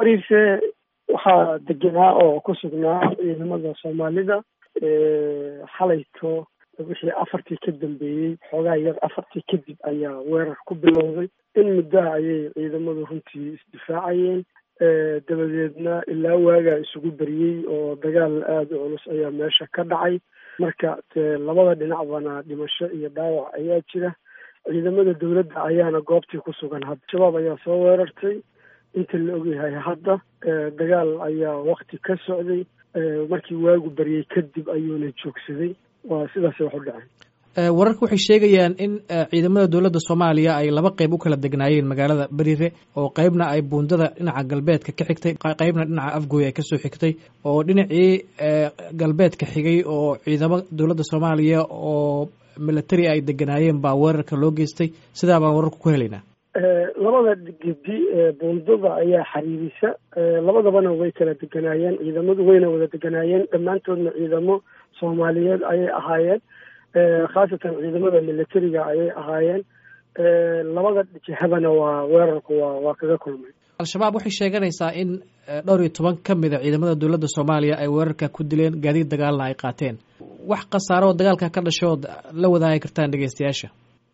bariise waxaa degenaa oo ku sugnaa ciidamada soomaalida xalayto wixii afartii ka dambeeyey xoogaa yar afartii kadib ayaa weerar ku bilowday in muddaha ayay ciidamadu runtii isdifaacayeen dabadeedna ilaa waagaa isugu beriyey oo dagaal aada u culus ayaa meesha ka dhacay marka labada dhinacbana dhimasho iyo dhaawac ayaa jira ciidamada dowladda ayaana goobtii ku sugan hadda shabaab ayaa soo weerartay inta la ogyahay hadda dagaal ayaa wakti ka socday markii waagu baryay kadib ayuuna joogsaday waa sidaasay wax u dhaceen wararka waxay sheegayaan in ciidamada dowladda soomaaliya ay laba qeyb u kala degnaayeen magaalada berire oo qeybna ay buundada dhinaca galbeedka ka xigtay qeybna dhinaca afgooy ay kasoo xigtay oo dhinacii galbeedka xigay oo ciidamo dowladda soomaaliya oo military ay deganaayeen baa weerarka loo geystay sidaa baan wararka ku helaynaa labada gedi buundada ayaa xiriirisa labadabana way kala deganaayeen ciidamadu wayna wada deganaayeen dhammaantoodna ciidamo soomaaliyeed ayay ahaayeen khaasatan ciidamada militariga ayay ahaayeen labada jihadana waa weerarku waa waa kaga kulmay al-shabaab waxay sheeganaysaa in dhowr iyo toban ka mid a ciidamada dowladda soomaaliya ay weerarka ku dileen gaadiid dagaalna ay qaateen wax khasaaro oo dagaalka ka dhashood la wadaagi kartaan dhegeystayaasha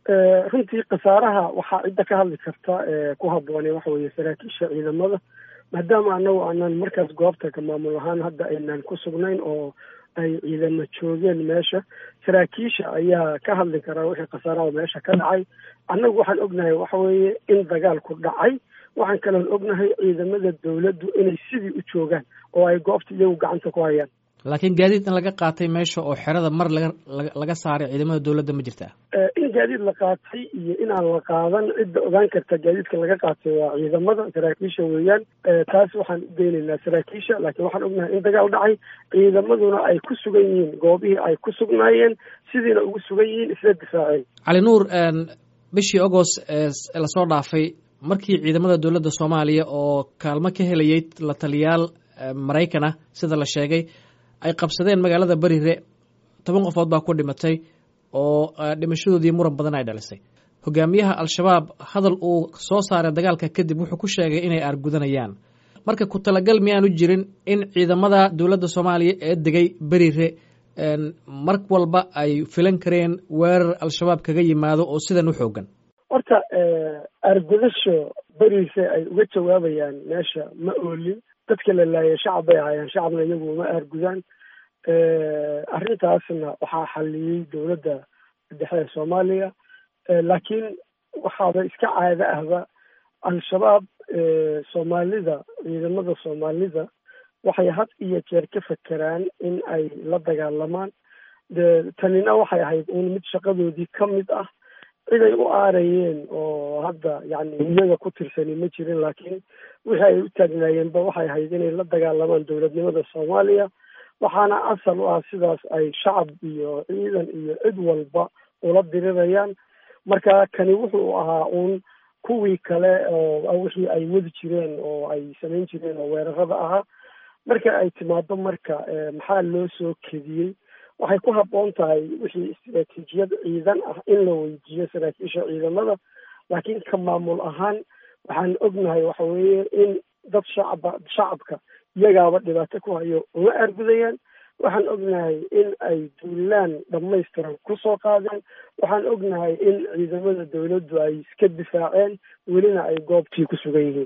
runtii khasaaraha waxaa cidda ka hadli karta ku habboonay waxa weeye saraakiisha ciidamada maadaama anagu aanan markaas goobta ka maamul ahaan hadda aynaan ku sugnayn oo ay ciidamo joogeen meesha saraakiisha ayaa ka hadli karaa wixii khasaaraha meesha ka dhacay annagu waxaan ognahay waxa weeye in dagaalku dhacay waxaan kaloon ognahay ciidamada dowladdu inay sidii u joogaan oo ay goobta iyagu gacanta ku hayaan laakiin gaadiid in laga qaatay meesha oo xerada mar laga laga saaray ciidamada dowladda ma jirtaa in gaadiid la qaatay iyo inaan la qaadan cidda ogaan karta gaadiidka laga qaatay waa ciidamada saraakiisha weeyaan taas waxaan u daynaynaa saraakiisha laakiin waxaan ognahay in dagaal dhacay ciidamaduna ay ku sugan yihiin goobihii ay ku sugnaayeen sidiina ugu sugan yihiin isla difaaceen cali nuur bishii agost lasoo dhaafay markii ciidamada dowladda soomaaliya oo kaalmo ka helayay la taliyaal maraykan ah sida la sheegay ay qabsadeen magaalada berire toban qofood baa ku dhimatay oo dhimashadoodii muran badan ay dhalisay hogaamiyaha al-shabaab hadal uu soo saaray dagaalka kadib wuxuu ku sheegay inay aargudanayaan marka ku talagal miyaanu jirin in ciidamada dowladda soomaaliya ee degay berire mar walba ay filan kareen weerar al-shabaab kaga yimaado oo sidan u xoogan horta aargudasho berise ay uga jawaabayaan meesha ma oolin dadka la laayay shacab bay ahaayeen shacabna iyagu uma aargudaan arrintaasna waxaa xaliyey dowladda dhexe ee soomaaliya laakiin waxaaba iska caado ahba al-shabaab soomaalida ciidamada soomaalida waxay had iyo jeer ka fekeraan in ay la dagaalamaan de tanina waxay ahayd uun mid shaqadoodii ka mid ah cid ay u aarayeen oo hadda yani iyaga ku tirsani ma jirin laakiin wixii ay u taagnaayeenba waxay ahayd inay la dagaalamaan dowladnimada soomaaliya waxaana asal u ah sidaas ay shacab iyo ciidan iyo cid walba ula dirirayaan marka kani wuxuu ahaa uun kuwii kale oo wixii ay wadi jireen oo ay samayn jireen oo weerarada ahaa marka ay timaado marka maxaa loo soo kediyey waxay ku habboon tahay wixii istaraatiijiyad ciidan ah in la weydiiyo saraakiisha ciidamada laakiin ka maamul ahaan waxaan ognahay waxa weeye in dad shacaba shacabka iyagaaba dhibaato ku hayo uma aargudayaan waxaan ognahay in ay duulaan dhammaystiran kusoo qaadeen waxaan ognahay in ciidamada dowladdu ay iska difaaceen welina ay goobtii ku sugan yihiin